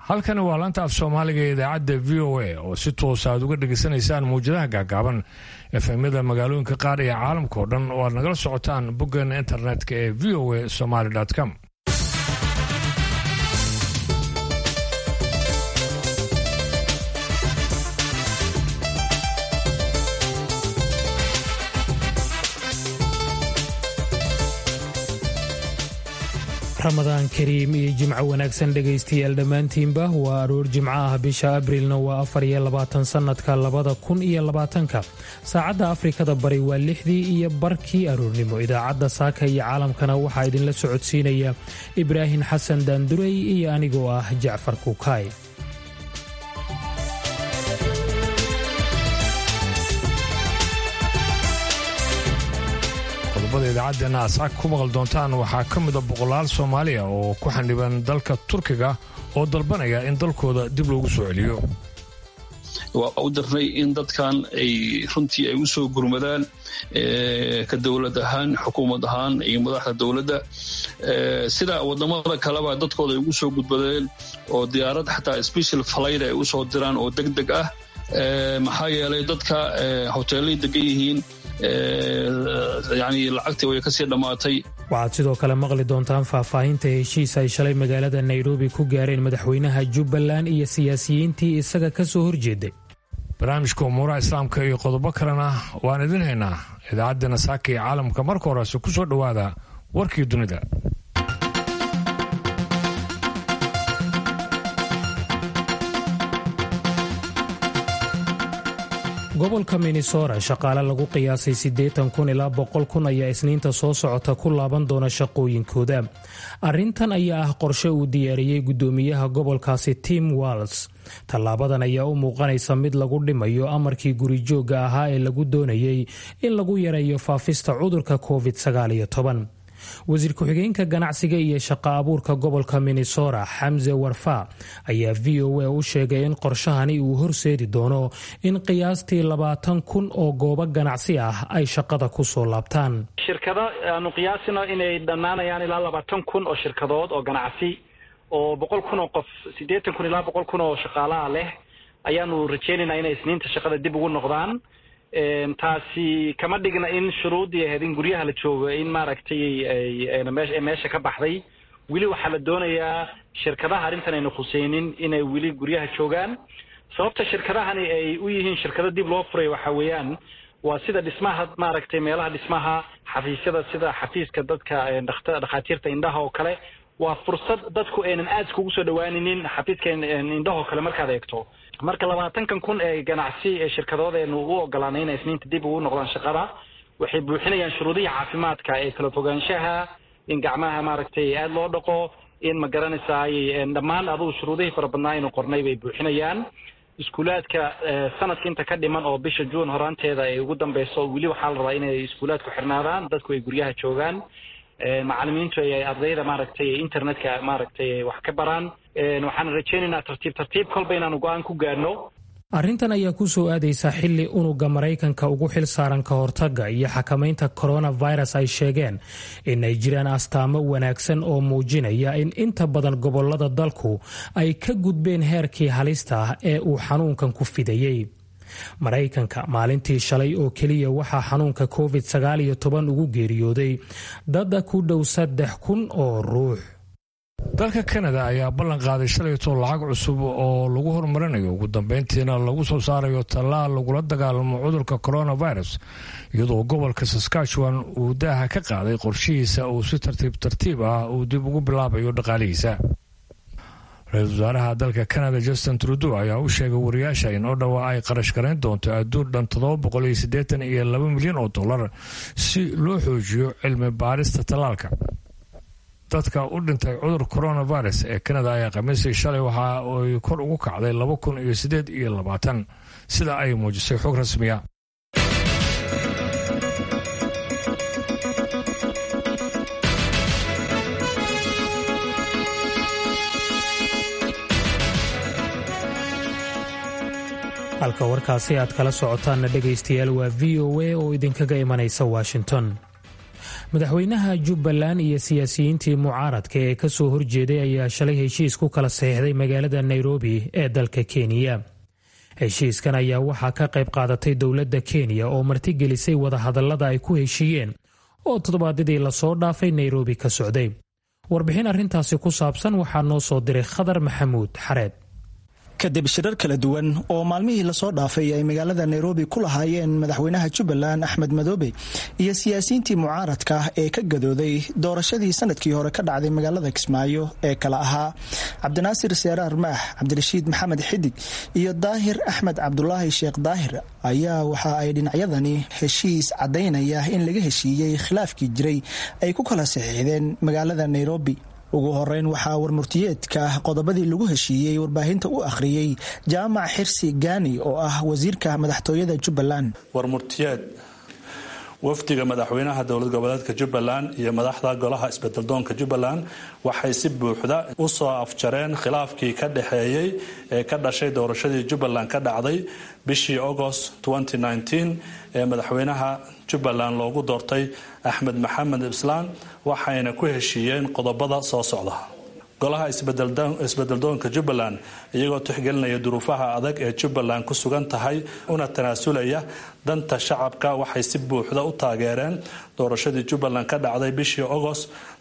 halkani waa laanta af soomaaliga ee idaacadda v o a oo si toosa aad uga dhegaysanaysaan mawjadaha gaagaaban efemyada magaalooyinka qaar iyo caalamka oo dhan oo aad nagala socotaan boggeena internetka ee v o a somaly com ramadaan kariim iyo jimco wanaagsan dhegaystayaal dhammaantiinba waa aroor jimco ah bisha abrilna waa afar iyo labaatan sannadka labada kun iyo labaatanka saacadda afrikada bari waa lixdii iyo barkii aroornimo idaacadda saaka iyo caalamkana waxaa idinla socodsiinaya ibraahim xasan daandurey iyo anigoo ah jacfar kuukaay qodobada idaacaddeena asaag ku maqal doontaan waxaa ka mida boqolaal soomaaliya oo ku xandhiban dalka turkiga oo dalbanaya in dalkooda dib loogu soo celiyo waa u dirnay in dadkan ay runtii ay u soo gurmadaan ka dowlad ahaan xukuumad ahaan iyo madaxda dowladda sida wadamada kaleba dadkooda ay ugu soo gudbadeen oo diyaarad xataa special flayt ay usoo diraan oo deg deg ah maxaa yeelay dadka hoteelay degan yihiin yani lacagtii way kasii dhammaatay waxaad sidoo kale maqli doontaan faahfaahinta heshiis ay shalay magaalada nairobi ku gaareen madaxweynaha jubbaland iyo siyaasiyiintii isaga ka soo horjeeday barnaamijka umuuraha islaamka iyo qodobo kalena waan idin haynaa idaacaddeenna saaka iyo caalamka marka horese ku soo dhowaada warkii dunida gobolka minnesota shaqaale lagu qiyaasay siddeetan kun ilaa boqol kun ayaa isniinta soo socota ku laaban doona shaqooyinkooda arrintan ayaa ah qorshe uu diyaariyey guddoomiyaha gobolkaasi tim walls tallaabadan ayaa u muuqanaysa mid lagu dhimayo amarkii gurijoogga ahaa ee lagu doonayey in lagu yareeyo faafista cudurka covid sagaaliyo toban wasiir ku-xigeenka ganacsiga iyo shaqo abuurka gobolka minnesota xamse warfa ayaa v o a u sheegay in qorshahani uu horseedi doono in qiyaastii labaatan kun oo goobo ganacsi ah ay shaqada ku soo laabtaan shirkado aanu qiyaasino inay dhammaanayaan ilaa labaatan kun oo shirkadood oo ganacsi oo boqol kun oo qof siddeetan kun ilaa boqol kun oo shaqaalaha leh ayaanu rajeynaynaa inay isniinta shaqada dib ugu noqdaan taasi kama dhigna in shuruuddii ahayd in guryaha la joogo in maaragtay meesha ka baxday weli waxaa la doonayaa shirkadaha arrintan ayna khuseynin inay weli guryaha joogaan sababta shirkadahani ay u yihiin shirkado dib loo furay waxa weeyaan waa sida dhismaha maaragtay meelaha dhismaha xafiisyada sida xafiiska dadka dhakhaatiirta indhaha oo kale waa fursad dadku aynan aad iskugu soo dhawaaninin xafiiska indhahoo kale markaad eegto marka labaatankan kun ee ganacsi ee shirkadoodeenu u ogolaanay inay isniinta dib ugu noqdaan shaqada waxay buuxinayaan shuruudihii caafimaadka ee kala fogaanshaha in gacmaha maaragtay aada loo dhaqo in ma garanaysaay dhammaan adugu shuruudihii fara badnaa aynu qornay bay buuxinayaan iskuulaadka sanadka inta ka dhiman oo bisha juun horaanteeda ay ugu dambeyso weli waxaa la rabaa inay iskuulaadku xirnaadaan dadku ay guryaha joogaan macalimiintu ay ardayda maaragtay internetka maaragtay wax ka baraan waxaan rajeynaynaa tartiib tartiib kolba inaanu go-aan ku gaarno arrintan ayaa ku soo aadaysa xilli unuga maraykanka ugu xil saaran ka hortagga iyo xakamaynta coronavirus ay sheegeen in ay jiraan astaamo wanaagsan oo muujinaya in inta badan gobolada dalku ay ka gudbeen heerkii halista ah ee uu xanuunkan ku fidayey maraykanka maalintii shalay oo keliya waxaa xanuunka covid sagaal iyo toban ugu geeriyooday dada ku dhow saddex kun oo ruux dalka kanada ayaa ballan qaaday shalayto lacag cusub oo lagu horumarinayo ugu dambeyntiina lagu soo saarayo tallaal lagula dagaalamo cudurka coronavirus iyadoo gobolka saskatchewan uu daaha ka qaaday qorshihiisa uu si tartiib tartiib ah uu dib ugu bilaabayo dhaqaalihiisa ra-iisul wasaaraha dalka canada justin trudeau ayaa u sheegay wariyaasha in oo dhawa ay qarash garayn doonto adduun dhan toddoba boqol iyo siddeetan iyo laba milyan oo dollar si loo xoojiyo cilmi baarista tallaalka dadka u dhintay cudur coronavirus ee canada ayaa khamiisii shalay waxa ay kor ugu kacday laba kun iyo siddeed iyo labaatan sida ay muujisay xog rasmiya halka warkaasi aad kala socotaanna dhegaystayaal waa v o a oo idinkaga imanaysa washington madaxweynaha jubbaland iyo siyaasiyiintii mucaaradka ee kasoo horjeeday ayaa shalay heshiis ku kala saxiixday magaalada nairobi ee dalka kenya heshiiskan ayaa waxaa ka qayb qaadatay dowladda kenya oo martigelisay wadahadallada ay ku heshiiyeen oo toddobaadyadii lasoo dhaafay nairobi ka socday warbixin arrintaasi ku saabsan waxaa noo soo diray khadar maxamuud xareed kadib shirar kala duwan oo maalmihii lasoo dhaafay ay magaalada nairobi ku lahaayeen madaxweynaha jubbaland axmed madoobe iyo siyaasiyiintii mucaaradka ee ka gadooday doorashadii sanadkii hore ka dhacday magaalada kismaayo ee kala ahaa cabdinaasir seeraar maax cabdirashiid maxamed xidig iyo daahir axmed cabdulaahi sheekh daahir ayaa waxa ay dhinacyadani heshiis caddaynaya in laga heshiiyey khilaafkii jiray ay ku kala saxiixdeen magaalada nairobi ugu horeyn waxaa warmurtiyeedka qodobadii lagu heshiiyey warbaahinta u akhriyey jaamac xirsi gaani oo ah wasiirka madaxtooyada jubbaland warmurtiyeed wafdiga madaxweynaha dowlad goboleedka jubbaland iyo madaxda golaha isbedeldoonka jubbaland waxay si buuxda u soo afjareen khilaafkii ka dhexeeyey ee ka dhashay doorashadii jubbaland ka dhacday bishii agost ee madaxweynaha jubbaland loogu doortay axmed maxamed islaan waxayna ku heshiiyeen qodobada soo socda golaha isbedeldoonka jubbaland iyagoo tixgelinaya duruufaha adag ee jubbaland ku sugan tahay una tanaasulaya danta shacabka waxay si buuxda u taageereen doorashadii jubbaland ka dhacday bishii agost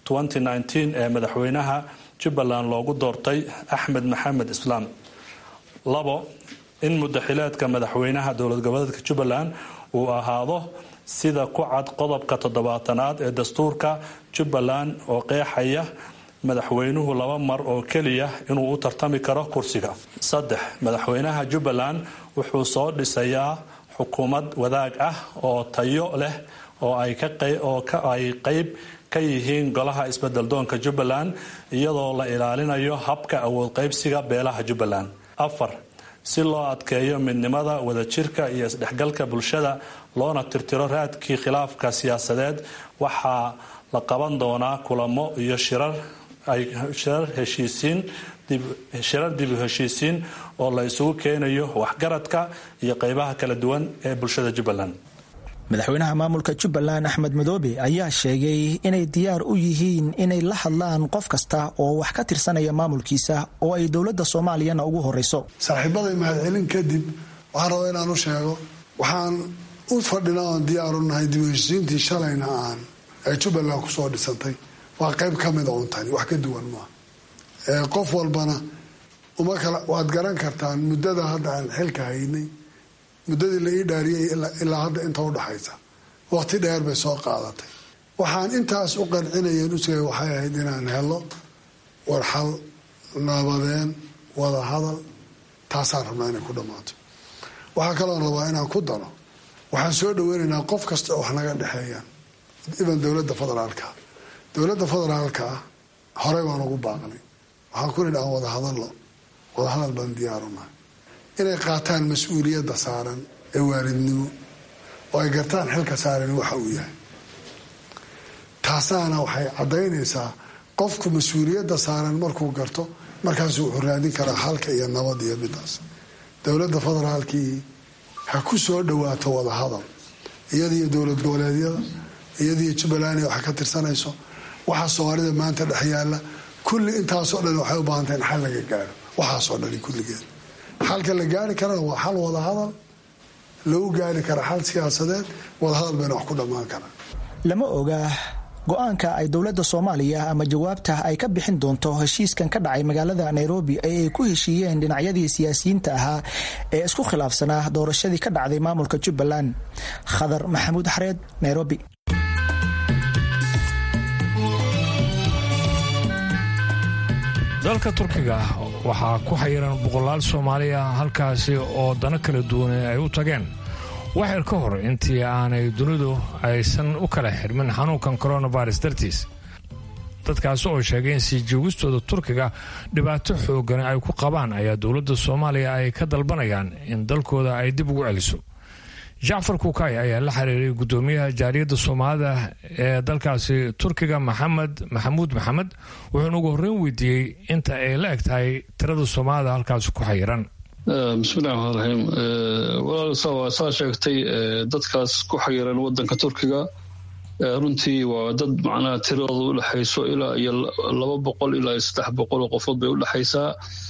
ee madaxweynaha jubbaland loogu doortay axmed maxamed islaam labo in mudaxileedka madaxweynaha dowlad goboleedka jubbaland uu ahaado sida ku cad qodobka toddobaatanaad ee dastuurka jubbaland oo qeexaya madaxweynuhu laba mar oo keliya inuu u tartami karo kursiga saddex madaxweynaha jubbaland wuxuu soo dhisayaa xukuumad wadaag ah oo tayo leh oo ay qeyb ka yihiin golaha isbedeldoonka jubbaland iyadoo la ilaalinayo habka awood qaybsiga beelaha jubbaland afar si loo adkeeyo midnimada wadajirka iyo isdhexgalka bulshada loona tirtiro raadkii khilaafka siyaasadeed waxaa la qaban doonaa kulamo iyo shirar shirar dib u heshiisiin oo la isugu keenayo waxgaradka iyo qeybaha kala duwan ee bulshada jubbaland madaxweynaha maamulka jubbaland axmed madoobe ayaa sheegay inay diyaar u yihiin inay la hadlaan qof kasta oo wax ka tirsanaya maamulkiisa oo ay dowladda soomaaliyana ugu horeyso saaxiibaday mahadcelin kadib waxaan rabaa inaan u sheego waxaan u fadhinaa oon diyaaru nahay dib u heshiisiintii shalayna aan ee jubbaland kusoo dhisantay waa qayb ka mida untani wax ka duwan maaha qof walbana uma kala waad garan kartaan muddada hadda aan xilka haynay muddadii la ii dhaariyay ilaa hadda inta udhaxaysa waqti dheer bay soo qaadatay waxaan intaas u qancinayeen usugay waxay ahayd inaan helo warxal nabadeen wada hadal taasaan rabnaa inay ku dhammaato waxaa kaloon rabaa inaan ku daro waxaan soo dhaweynaynaa qof kasta oo wax naga dhexeeyaan iban dowladda federaalka dowladda federaalka ah horey baan ugu baaqnay waxaan ku nidhi aan wada hadallo wada hadal baan diyaarunahay inay qaataan mas-uuliyadda saaran ee waalidnimo oo ay gartaan xilka saaran waxa uu yahay taasaana waxay caddaynaysaa qofku mas-uuliyadda saaran markuu garto markaasu wuxuu raadin karaa halka iyo nabad iyo midaas dowladda federaalkii ha ku soo dhawaato wada hadal iyadiyo dowlad goboleedyada iyadiyo jubbaland wax ka tirsanayso waxa soomaalida maanta dhex yaalla kulli intaasoo dhan waxay u baahantay in xal laga gaaro waxaasoo dhani kulligeed xalka la gaari karana waa xal wadahadal lagu gaari kara xal siyaasadeed wadahadal bayna wax ku dhammaan karaa lama oga go-aanka ay dowladda soomaaliya ama jawaabta ay ka bixin doonto heshiiskan ka dhacay magaalada nairobi ee ay ku heshiiyeen dhinacyadii siyaasiyiinta ahaa ee isku khilaafsanaa doorashadii ka dhacday maamulka jubbaland khadar maxamuud xareed nairobi dalka turkiga waxaa ku xayiran boqolaal soomaaliya halkaasi oo dano kala duwan ay u tageen waxyar ka hor intii aanay dunidu aysan u kala xirmin xanuunkan coronavirus dartiis dadkaasi oo sheegay in sii joogistooda turkiga dhibaato xoogan ay ku qabaan ayaa dowladda soomaaliya ay ka dalbanayaan in dalkooda ay dib ugu celiso jacfar kuukay ayaa la xiriiray guddoomiyaha jaariyadda soomaalida ee dalkaasi turkiga maxamed maxamuud maxamed wuxuuna ugu horreyn weydiiyey inta ay la eg tahay tirada soomaalida halkaasi ku xayiran bismillahi raxmaan raxiim walaal saa sheegtay dadkaas ku xayiran wadanka turkiga runtii waa dad macnaha tiradooda u dhexayso ilaa iyo laba boqol ilaa iyo saddex boqol oo qofood bay u dhexaysaa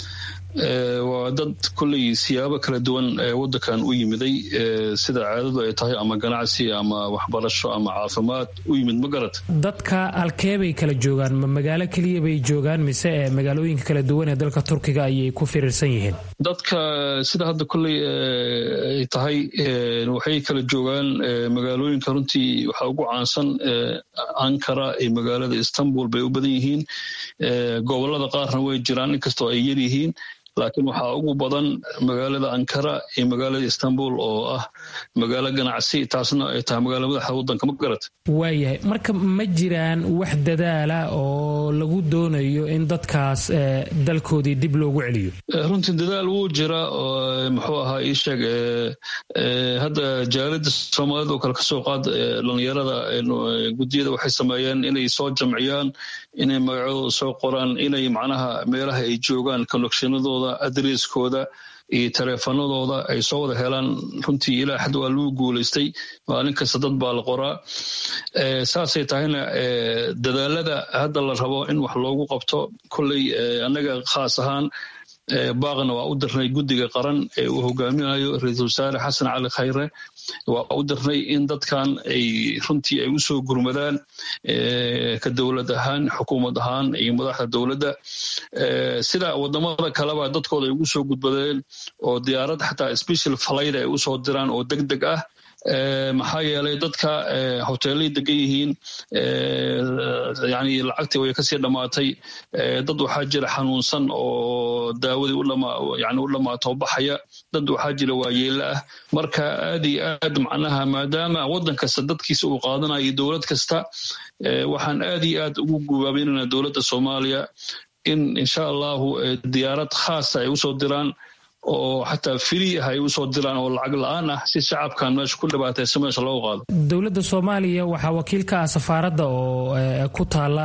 waa dad kolley siyaabo kala duwan waddankan u yimiday sida caadadu ay tahay ama ganacsi ama waxbarasho ama caafimaad u yimid ma garat dadka halkee bay kala joogaan ma magaalo keliya bay joogaan mise ee magaalooyinka kala duwan ee dalka turkiga ayay ku firiirsan yihiin dadka sida hadda kolley ay tahay waxay kala joogaan magaalooyinka runtii waxaa ugu caansan ankara iyo magaalada istanbul bay u badan yihiin gobolada qaarna way jiraan inkastoo ay yar yihiin laakiin waxaa ugu badan magaalada ankara iyo magaalada istanbul oo ah magaalo ganacsi taasna ay tahay magaala madaxa waddanka ma garat waayahay marka ma jiraan wax dadaala oo lagu doonayo in dadkaas dalkoodii dib loogu celiyo runtii dadaal wuu jira muxuu ahaa ii sheeg hadda jaalida soomaalida oo kale kasoo qaad dhalinyarada guddiyada waxay sameeyeen inay soo jamciyaan inay magacadooda soo qoraan inay macnaha meelaha ay joogaan connectionadooda adresskooda iyo taleefanadooda ay soo wada helaan runtii ilaa xad waa lagu guulaystay maalin kasta dad baa la qoraa saasay tahayna dadaalada hadda la rabo in wax loogu qabto kolley annaga khaas ahaan baaqna waa u dirnay guddiga qaran ee uu hogaaminayo ra-iisul wasaare xasan cali khayre waa u dirnay in dadkan ay runtii ay usoo gurmadaan ka dowlad ahaan xukuumad ahaan iyo madaxda dowladda sida wadamada kaleba dadkooda ay ugu soo gudbadeen oo diyaarad xataa special flight ay usoo diraan oo deg deg ah maxaa yeelay dadka hoteelay degan yihiin yani lacagtii way kasii dhammaatay dad waxaa jira xanuunsan oo daawadii yani u dhammaato baxaya dad waxaa jira waayeela ah marka aad iyo aad macnaha maadaama waddan kasta dadkiisa uu qaadanayo dowlad kasta waxaan aad iyo aad ugu gubaabinana dowladda soomaaliya in insha allahu diyaarad khaasa ay usoo diraan oo xataa firi ah ay usoo diraan oo lacag la-aan ah si shacabkan meesha ku dhibaataysa meesha loogu qaado dowladda soomaaliya waxaa wakiil ka ah safaaradda oo ku taala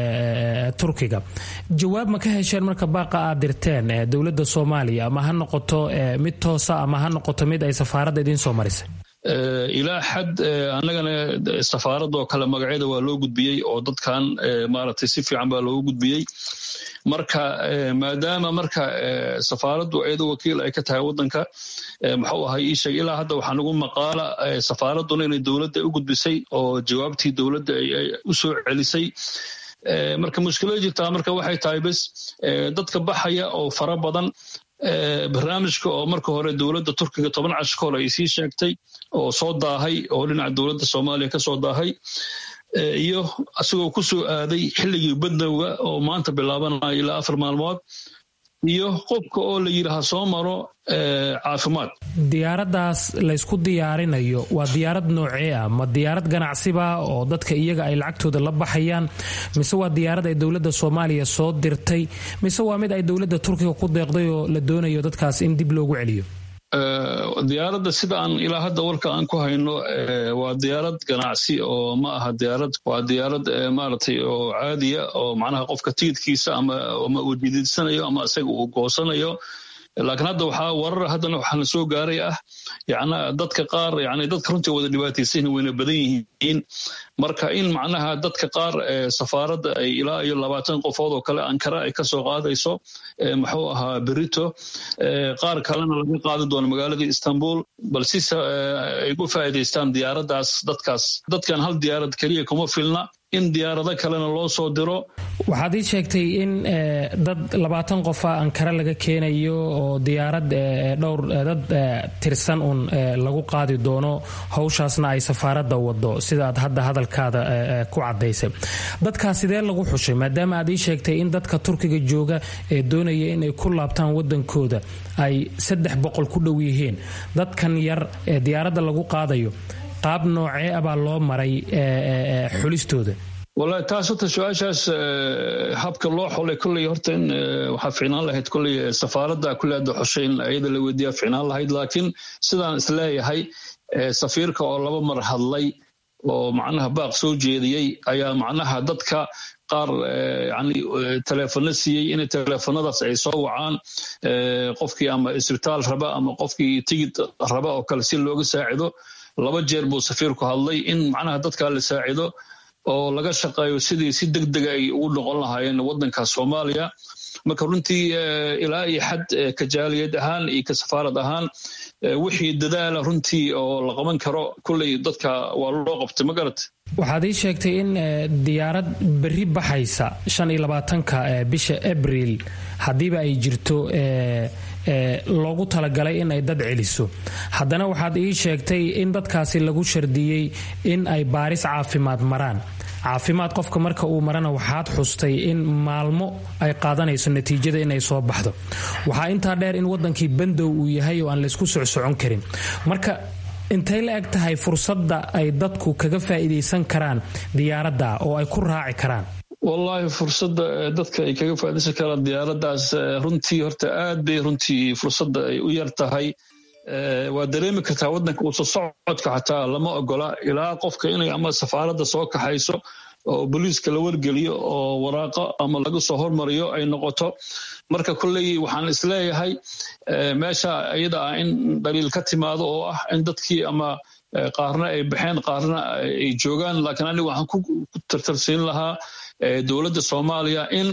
turkiga jawaab ma ka hesheen marka baaqa aad dirteen dowladda soomaaliya ama ha noqoto mid toosa ama ha noqoto mid ay safaaradda idiin soo marisay ilaa xad annagana safaaradoo kale magacyada waa loo gudbiyey oo dadkan maaragtay si fiican baa loogu gudbiyey marka maadaama marka safaaraddu iyado wakiil ay ka tahay waddanka muxuu ahay ii sheeg ilaa hadda waxaa nagu maqaala safaaradduna inay dowladda u gudbisay oo jawaabtii dowladda ay u soo celisay marka mushkilada jirtaa marka waxay tahay bes dadka baxaya oo fara badan barnaamijka oo marka hore dowladda turkiga toban cash ka hor ay sii sheegtay oo soo daahay oo dhinaca dowladda soomaaliya ka soo daahay iyo asagoo ku soo aaday xilligii badnowga oo maanta bilaabanayo ilaa afar maalmood iyo qofka oo la yidhaaha soo maro caafimaad diyaaraddaas laysku diyaarinayo waa diyaarad noocee ah ma diyaarad ganacsiba oo dadka iyaga ay lacagtooda la baxayaan mise waa diyaarad ay dowladda soomaaliya soo dirtay mise waa mid ay dowladda turkiga ku deeqday oo la doonayo dadkaas in dib loogu celiyo diyaaradda sida aan ilaa hadda warka aan ku hayno waa diyaarad ganacsi oo ma aha diyaarad waa diyaarad maaragtay oo caadiya oo macnaha qofka tigidkiisa ama ama uu jidiidsanayo ama isaga uu goosanayo laakiin hadda waxaa warar haddana waxaana soo gaaray ah yana dadka qaar yani dadka runtii wada dhibaataysan wayna badan yihiin marka in macnaha dadka qaar safaaradda ay ilaa iyo labaatan qofood oo kale ankara ay kasoo qaadayso muxuu ahaa berito qaar kalena laga qaadi doono magaalada istanbul bal si ay u faa'iidaystaan diyaaraddaas dadkaas dadkan hal diyaarad keliya kuma filna in diyaarado kalena loo soo diro waxaad ii sheegtay in dad labaatan qofa ankara laga keenayo oo diyaarad dhowr dad tirsan uun lagu qaadi doono howshaasna ay safaaradda wado sidaad hadda hadalkaada ku cadaysay dadkaa sidee lagu xushay maadaama aad ii sheegtay in dadka turkiga jooga ee doonaya inay ku laabtaan wadankooda ay saddex boqol ku dhow yihiin dadkan yar ee diyaaradda lagu qaadayo qaab noocee abaa loo maray xulistooda wallahi taas horta su-aashaas habka loo xolay kolley horta in waxaa ficnaan lahayd kolley safaaradda kulle hadda xushay in ayada la weydiiyaa ficnaan lahayd laakiin sidaan isleeyahay safiirka oo laba mar hadlay oo macnaha baaq soo jeediyey ayaa macnaha dadka qaar yani teleefano siiyey in teleefanadaas ay soo wacaan qofkii ama isbitaal raba ama qofkii tigid raba oo kale si looga saacido laba jeer buu safiirku hadlay in macnaha dadka la saacido oo laga shaqeeyo sidii si deg dega ay ugu noqon lahaayeen waddanka soomaaliya marka runtii ilaa iyo xad ka jaaliyad ahaan iyo ka safaarad ahaan wixii dadaala runtii oo la qaban karo kulley dadka waa loo qabtay ma garat waxaad ii sheegtay in diyaarad berri baxaysa shan iyo labaatanka bisha abriil haddiiba ay jirto loogu talagalay in ay dad celiso haddana waxaad ii sheegtay in dadkaasi lagu shardiyey in ay baaris caafimaad maraan caafimaad qofka marka uu marana waxaad xustay in maalmo ay qaadanayso natiijada inay soo baxdo waxaa intaa dheer in wadankii bandow uu yahay oo aan laysku socsocon karin marka intay la eg tahay fursadda ay dadku kaga faa'iidaysan karaan diyaaradda oo ay ku raaci karaan wallaahi fursadda dadka ay kaga faaidaysan karaan diyaaraddaas runtii horta aad bay runtii fursadda ay u yar tahay waa dareemi kartaa waddanka uusa socodka xataa lama ogola ilaa qofka inay ama safaaradda soo kaxayso oo booliiska la wargeliyo oo waraaqo ama laga soo hormariyo ay noqoto marka kolley waxaan isleeyahay meesha iyada ah in dhaliil ka timaado oo ah in dadkii ama qaarna ay baxeen qaarna ay joogaan laakiin aniga waxaan ku tartarsiin lahaa dowladda soomaaliya in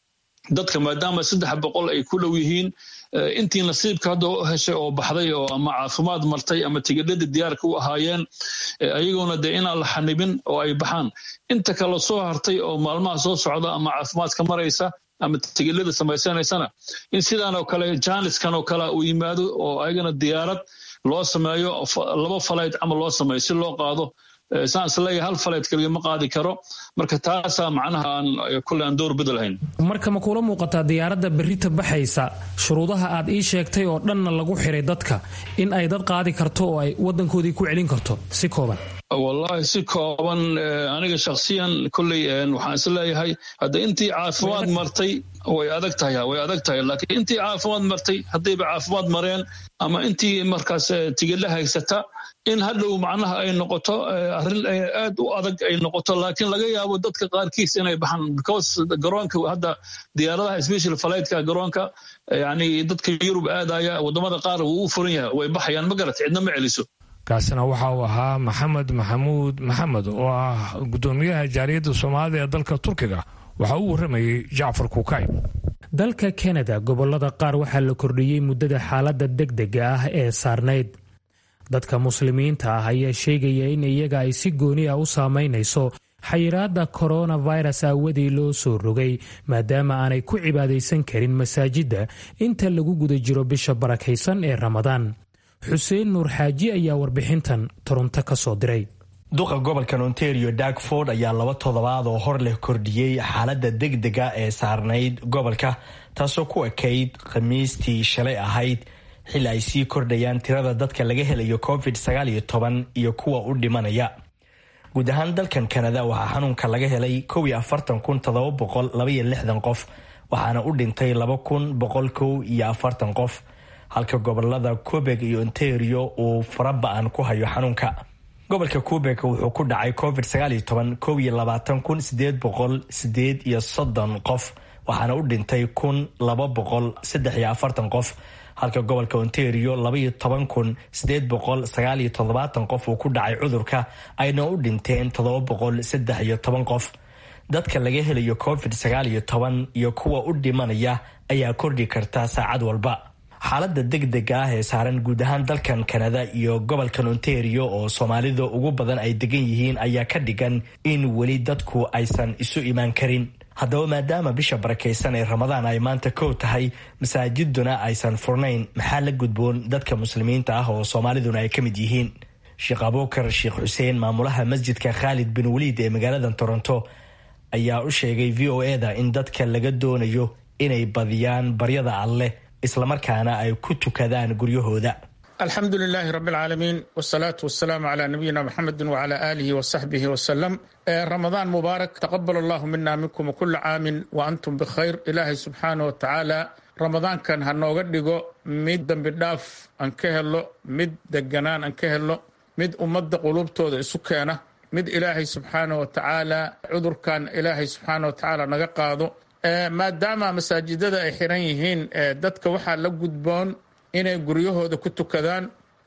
dadka maadaama saddex boqol ay ku dhow yihiin intii nasiibka hadda u heshay oo baxday oo ama caafimaad martay ama tigidhadii diyaarka u ahaayeen ayagoona dee inaan la xanibin oo ay baxaan inta kale soo hartay oo maalmaha soo socda ama caafimaadka maraysa ama tigidhada samaysanaysana in sidaan oo kale jaaniskan oo kale uu yimaado oo ayagana diyaarad loo sameeyo laba falayd camal loo sameeyo si loo qaado saan isleeyahay hal faleed keliya ma qaadi karo marka taasaa macnaha aan kulle aan door bida lahayn marka ma kuula muuqataa diyaaradda berrita baxaysa shuruudaha aad ii sheegtay oo dhanna lagu xiray dadka in ay dad qaadi karto oo ay waddankoodii ku celin karto si kooban wallaahi si kooban aniga shakhsiyan kolley waxaan isleeyahay hadda intii caafimaad martay way adag tahay way adag tahay laakiin intii caafimaad martay haddayba caafimaad mareen ama intii markaas tigidla haysata in hadhow macnaha ay noqoto arrin aad u adag ay noqoto laakiin laga yaabo dadka qaarkiis inay baxaan because garoonka hadda diyaaradaha special flightska garoonka yani dadka yurub aadaya wadamada qaar wuu u furan yahay way baxayaan ma garat cidna ma celiso kaasina waxa uu ahaa maxamed maxamuud maxamed oo ah gudoomiyaha jaaliyadda soomaalida ee dalka turkiga waxa uu warramayey jacfar kuukay dalka kanada gobolada qaar waxaa la kordhiyey muddada xaaladda degdega ah ee saarnayd dadka muslimiinta ah ayaa sheegaya in iyaga ay si gooni ah u saamaynayso xayiraadda koronavirus aawadii loo soo rogay maadaama aanay ku cibaadaysan karin masaajidda inta lagu guda jiro bisha barakaysan ee ramadaan xuseen nuur xaaji ayaa warbixintan toronto ka soo diray duqa gobolkan ontario dagford ayaa laba toddobaad oo hor leh kordhiyey xaaladda degdega ee saarnayd gobolka taasoo ku ekayd khamiistii shalay ahayd xili ay sii kordhayaan tirada dadka laga helayo covid sagaal iyo toban iyo kuwa u dhimanaya guud ahaan dalkan kanada waxaa xanuunka laga helay kow iyo afartan kun todoba boqol labaiyo lixdan qof waxaana u dhintay laba kun boqol kow iyo afartan qof halka gobolada quebeg iyo ontario uu faraba-an ku hayo xanuunka gobolka quebeg wuxuu ku dhacay covid sagaal iyo toban kow iyo labaatan kun sideed boqol sideed iyo soddon qof waxaana u dhintay kun laba boqol saddex iyo afartan qof halka gobolka ontario labaiyo toban kun sideed boqol sagaal iyo toddobaatan qof uu ku dhacay cudurka ayna u dhinteen toddoba boqol saddex iyo toban qof dadka laga helayo covid sagaal iyo toban iyo kuwa u dhimanaya ayaa kordhi karta saacad walba xaaladda degdega ah ee saaran guud ahaan dalkan kanada iyo gobolkan ontario oo soomaalida ugu badan ay degan yihiin ayaa ka dhigan in weli dadku aysan isu imaan karin haddaba maadaama bisha barakaysan ee ramadaan ay maanta kow tahay masaajiduna aysan furnayn maxaa la gudboon dadka muslimiinta ah oo soomaaliduna ay ka mid yihiin sheekh abuukar sheekh xuseen maamulaha masjidka khaalid bin waliid ee magaalada toronto ayaa u sheegay v o e da in dadka laga doonayo inay badiyaan baryada alleh islamarkaana ay ku tukadaan guryahooda alxamdu lilaahi rabi alcaalamiin wsalaatu wasalaamu calaa nabiyina muxamedi wcala aalihi wasaxbihi wasalam ramadaan mubaarak taqabal allahu mina minkum kula caamin wa antum bikhayr ilaahay subxaana wa tacaala ramadaankan ha nooga dhigo mid dembi dhaaf aan ka helo mid deganaan aan ka helo mid ummadda quluubtooda isu keena mid ilaahay subxaana wa tacaala cudurkan ilaahay subxaana wa tacaala naga qaado maadaama masaajidada ay xiran yihiin dadka waxaa la gudboon inay guryahooda ku tukadaan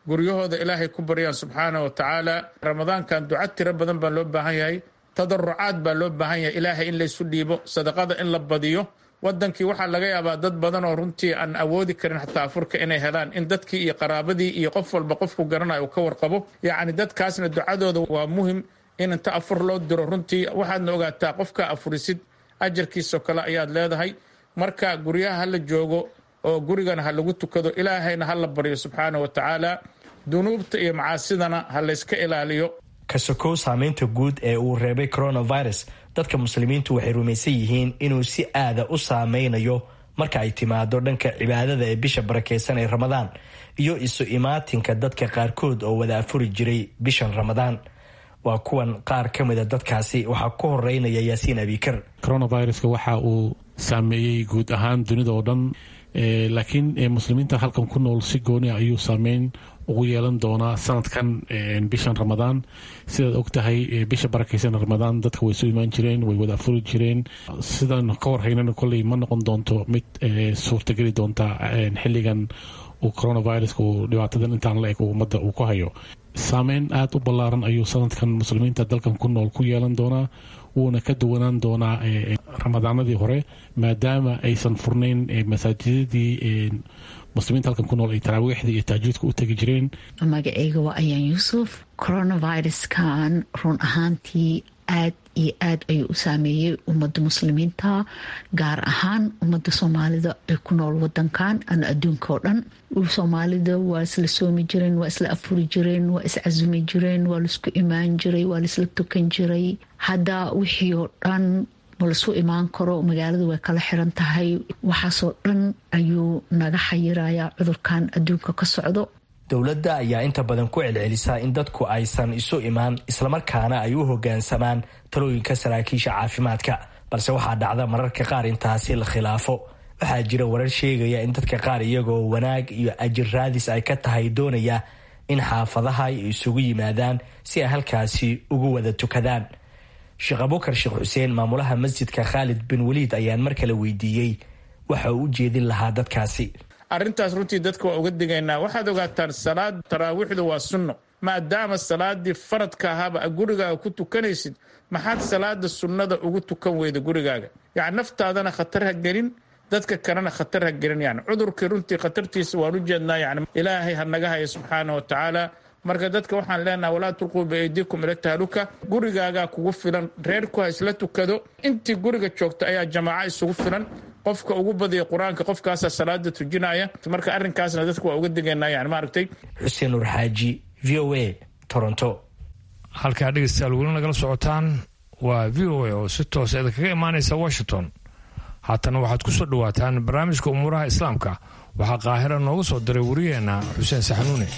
guryahooda ilaahay ku baryaan subxaana wa tacaala ramadaankan duca tiro badan baa loo baahan yahay tadarucaad baa loo baahan yahay ilaahay in laysu dhiibo sadaqada in la badiyo wadankii waxaa laga yaabaa dad badan oo runtii aan awoodi karin xataa afurka inay helaan in dadkii iyo qaraabadii iyo qof walba qofku garanayo uu ka warqabo yacni dadkaasna ducadooda waa muhim in inta afur loo diro runtii waxaadna ogaataa qofka afurisid ajarkiisoo kale ayaad leedahay marka guryaha hala joogo oo gurigana ha lagu tukado ilaahayna ha la baryo subxaana wa tacaala dunuubta iyo macaasidana ha layska ilaaliyo ka sokow saameynta guud ee uu reebay coronavirus dadka muslimiintu waxay rumaysan yihiin inuu si aada u saameynayo marka ay timaado dhanka cibaadada ee bisha barakeysan ee ramadaan iyo isu imaatinka dadka qaarkood oo wada afuri jiray bishan ramadaan waa kuwan qaar ka mida dadkaasi waxaa ku horeynaya yaasiin abikar coronaviruska waxa uu saameeyey guud ahaan dunida oo dhan laakiin muslimiinta halkan ku nool si gooni ayuu saameyn ugu yeelan doonaa sanadkan bishan ramadaan sidaad og tahay bisha barakeysan ramadaan dadka way soo imaan jireen way wada afuri jireen sidaan ka warhaynana kolley ma noqon doonto mid suurtageli doonta xilligan uu coronaviruska uu dhibaatadan intaan la eg ummadda uu ku hayo saameyn aada u ballaaran ayuu sanadkan muslimiinta dalkan ku nool ku yeelan doonaa wuuna ka duwanaan doonaa ramadaanadii hore maadaama aysan furnayn masaajidadii muslimiinta halkan ku nool ay taraawiixdii iyo taajuudka u tegi jireen magaceyga waa ayaan yuusuf coronaviruskan run ahaantii aad iyo aad ayuu u saameeyey ummadda muslimiinta gaar ahaan ummadda soomaalida ee ku nool wadankan ama adduunka oo dhan soomaalida waa isla soomi jireen waa isla afuri jireen waa iscasumi jireen waa laisku imaan jiray waa laisla tukan jiray hadda wixii oo dhan ma lasu imaan karo magaalada way kala xiran tahay waxaasoo dhan ayuu naga xayirayaa cudurkan adduunka ka socdo dowladda ayaa inta badan ku celcelisaa in dadku aysan isu imaan islamarkaana ay u hogaansamaan talooyinka saraakiisha caafimaadka balse waxaa dhacda mararka qaar intaasi la khilaafo waxaa jira warar sheegaya in dadka qaar iyagoo wanaag iyo ajir raadis ay ka tahay doonaya in xaafadaha ay isugu yimaadaan si ay halkaasi ugu wada tukadaan sheekh abukar sheekh xuseen maamulaha masjidka khaalid bin waliid ayaan mar kale weydiiyey waxa uu u jeedin lahaa dadkaasi arrintaas runtii dadka waa uga digaynaa waxaad ogaataan salaad taraawiixdu waa sunno maadaama salaadii faradka ahaaba gurigaaga ku tukanaysid maxaad salaada sunnada ugu tukan weyda gurigaaga yani naftaadana khatar ha gelin dadka kalena khatar ha gelin yani cudurkii runtii khatartiisa waan u jeednaa yani ilaahay ha naga haya subxaana wa tacaala marka dadka waxaan leenaha walaa tulquu biaydikum ila tahluka gurigaagaa kugu filan reerku ha isla tukado intii guriga joogta ayaa jamaaco isugu filan qofka ugu badiya qur-aanka qofkaasa salaada tujinaya marka arrinkaasna dadka waa uga digaynaa yani maaragtay xuseen nur xaaji v o a toronto halkaa dhegeystayaal weli nagala socotaan waa v o a oo si toosa idinkaga imaanaysa washington haatana waxaad ku soo dhowaataan barnaamijka umuuraha islaamka waxaa qaahira nooga soo diray wariyeenna xuseen saxanuune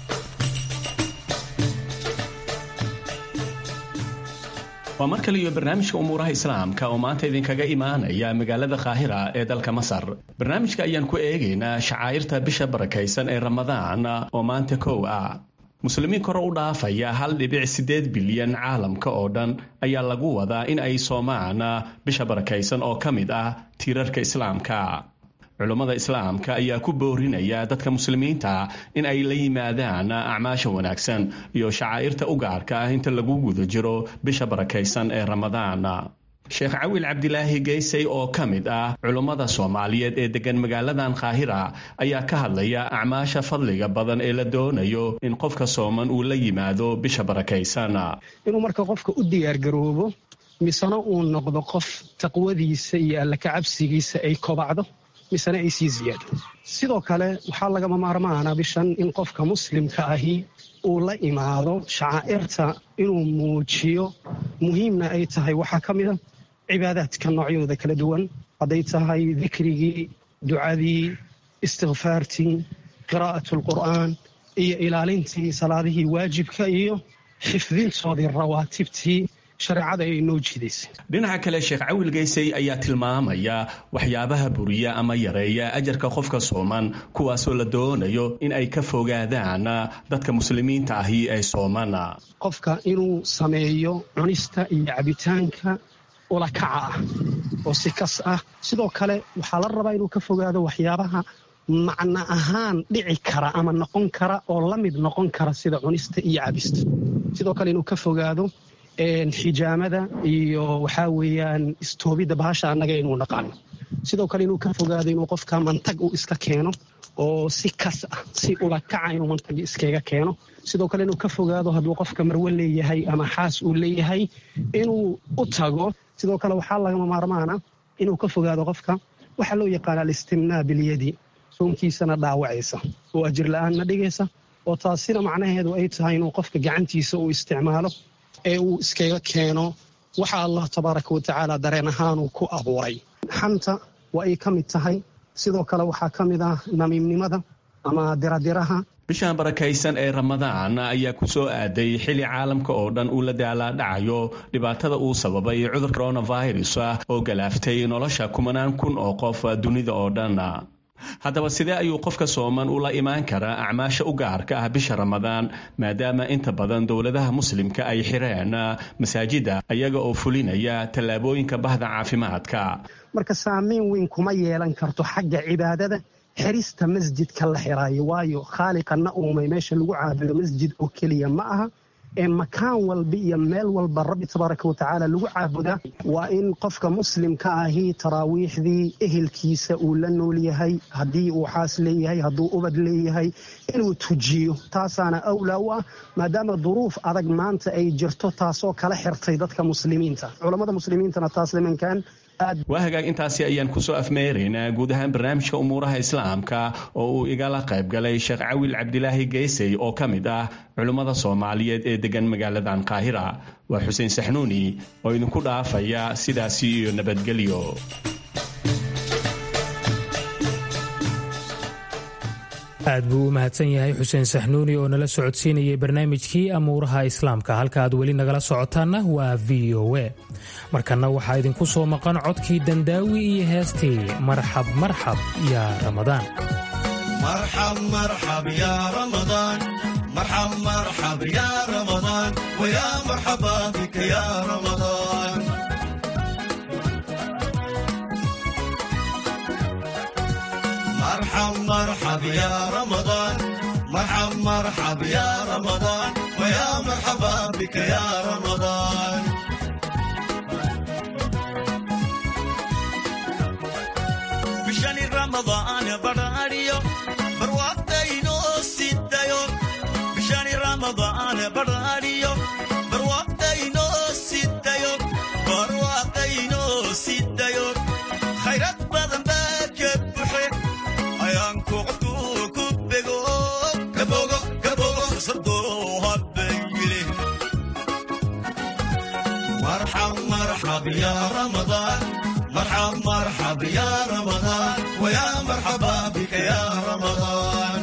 waa mar kale iyo barnaamijka umuuraha islaamka oo maanta idinkaga imaanaya magaalada kaahira ee dalka masar barnaamijka ayaan ku eegaynaa shacaa'irta bisha barakaysan ee ramadaan oo maanta kow ah muslimiin kore u dhaafaya hal dhibic siddeed bilyan caalamka oo dhan ayaa lagu wadaa in ay soomaan bisha barakaysan oo ka mid ah tiirarka islaamka culummada islaamka ayaa ku boorinaya dadka muslimiinta in ay la yimaadaan acmaasha wanaagsan iyo shacaa'irta u gaarka ah inta lagu guda jiro bisha barakaysan ee ramadaan sheekh cawil cabdilaahi geysay oo ka mid ah culummada soomaaliyeed ee degan magaaladan kaahira ayaa ka hadlaya acmaasha fadliga badan ee la doonayo in qofka sooman uu la yimaado bisha barakaysan inuu marka qofka u diyaargaroobo misena uu noqdo qof taqwadiisa iyo alla kacabsigiisa ay kobacdo misena ay sii ziyaado sidoo kale waxaa lagama maarmaana bishan in qofka muslimka ahi uu la imaado shacaa'irta inuu muujiyo muhiimna ay tahay waxaa ka mid a cibaadaadka noocyadooda kala duwan hadday tahay dikrigii ducadii istikfaartii qiraa'at alqur'aan iyo ilaalintii salaadihii waajibka iyo xifdintoodii rawaatibtii shareecada ay noo jiidaysay dhinaca kale sheekh cawil geysay ayaa tilmaamaya waxyaabaha buriya ama yareeya ajarka qofka sooman kuwaasoo la doonayo in ay ka fogaadaan dadka muslimiinta ahi ee sooman qofka inuu sameeyo cunista iyo cabitaanka ulakaca ah oo si kas ah sidoo kale waxaa la rabaa inuu ka fogaado waxyaabaha macno ahaan dhici kara ama noqon kara oo la mid noqon kara sida cunista iyo cabista sidoo kale inuu ka fogaado xijaamada iyo waxaa weeyaan istoobidda bahasha annaga inuu naqaano sidoo kale inuu ka fogaado inuu qofka mantag uu iska keeno oo si kas ah si ulakaca inuu mantagi iskaga keeno sidoo kale inuu ka fogaado hadduu qofka marwe leeyahay ama xaas uu leeyahay inuu u tago sidoo kale waxaa lagama maarmaana inuu ka fogaado qofka waxaa loo yaqaana alistimnaa bilyadi soonkiisana dhaawacaysa oo ajir la-aanna dhigaysa oo taasina macnaheedu ay tahay inuu qofka gacantiisa uu isticmaalo ee uu iskaga keeno waxa allah tabaaraka wa tacaala dareen ahaanuu ku abuuray xanta waa ay ka mid tahay sidoo kale waxaa ka mid ah namiimnimada ama diradiraha bishan barakaysan ee ramadaan ayaa ku soo aaday xili caalamka oo dhan uu la daalaadhacayo dhibaatada uu sababay cudur coronavirus oo galaaftay nolosha kumanaan kun oo qof dunida oo dhan haddaba sidee ayuu qofka sooman ula imaan karaa acmaasha u gaarka ah bisha ramadaan maadaama inta badan dowladaha muslimka ay xireen masaajida ayaga oo fulinaya tallaabooyinka bahda caafimaadka marka saamayn weyn kuma yeelan karto xagga cibaadada xirista masjidka la xiraayo waayo khaaliqana uumay meesha lagu caabudo masjid oo keliya ma aha ee makaan walba iyo meel walba rabbi tabaaraka wa tacaala lagu caabudaa waa in qofka muslimka ahi taraawiixdii ehelkiisa uu la nool yahay haddii uu xaas leeyahay hadduu ubad leeyahay inuu tujiyo taasaana awlaa u ah maadaama duruuf adag maanta ay jirto taasoo kala xirtay dadka muslimiinta culammada muslimiintana taas nimankan waa hagaag intaasi ayaan kusoo afmeeraynaa guud ahaan barnaamijka umuuraha islaamka oo uu igala qayb galay sheekh cawil cabdilaahi geysey oo ka mid ah culummada soomaaliyeed ee degan magaaladan qaahira waa xuseen saxnuuni oo idinku dhaafaya sidaasi iyo nabadgelyo aad buu u mahadsan yahay xuseen saxnuuni oo nala socodsiinayay barnaamijkii amuuraha islaamka halka aad weli nagala socotaanna waa v o a markanna waxaa idinku soo maqan codkii dandaawi iyo heestii marxab marxab yaa ramadaan مرحب يا رمضان مرحب مرحب يا رمضان ويا مرحبا بك يا رمضان بشان رمضان براريو بروقتينو سيدايو بشان رمضان براريو بروقتينو سيدايو بروقتينو سيدايو خيرات بدن باك بحي ayaanku qofku ku bego kabogo kabogo sadoo habbayile marxab marxab ya ramadaan marxab marxab ya ramadaan waya marxaba bika ya ramadaan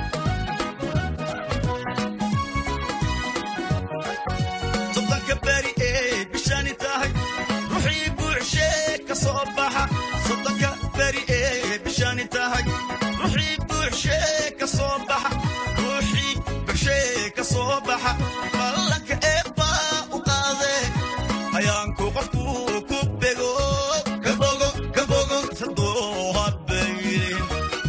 soddonka beri ee bishani tahay ruuxii buuxshee ka soo baxa soddonka beri ee bishani tahay ruuxii buuxshee ka soo baxa ruuxii buuxshee ka soo baxa ballanka eebbaa u qaadee ayaanku qofku ku bego kabogo kabogo sadoo habbayrin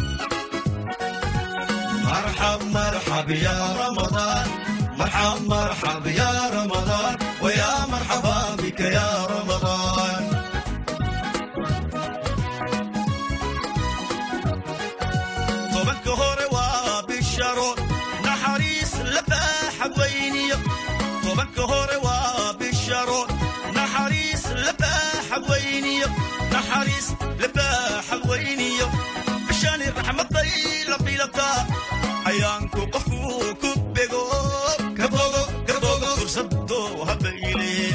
marxab marxab ya ramadaan marxab marxab ya ramadaan ويا مرحبا بك يا رمضان tobanka hore waa bisharo naxariis la baaxadweyniyo tobanka hore waa bisharo naxariis la baaxadweyniyo naxariis la baaxadweyniyo bishani raxmaday la bilataa ayaanku qofku ku bego kabogo kabogo fursado habayleen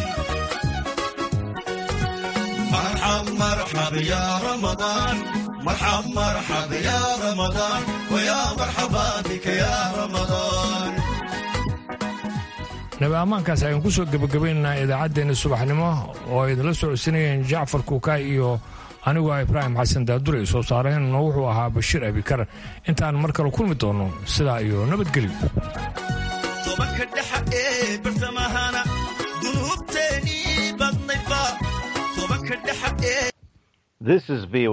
marxab marxab ya ramadaan مرحب مرحب يا رمضان ويا مرحبا بك يا رمضان nabi ammaankaas ayaan ku soo gebagabaynaynaa idaacaddeenna subaxnimo oo ay idinla socodsinayeen jacfar kuukaay iyo anigu ah ibraahim xasan daadure soo saareenna wuxuu ahaa bashiir abikar intaan mar kale kulmi doonno sidaa iyo nabadgelyo tobanka dhexa ee bartamahana dunuubteenii badnaydba tobanka dhexa ee This is VOA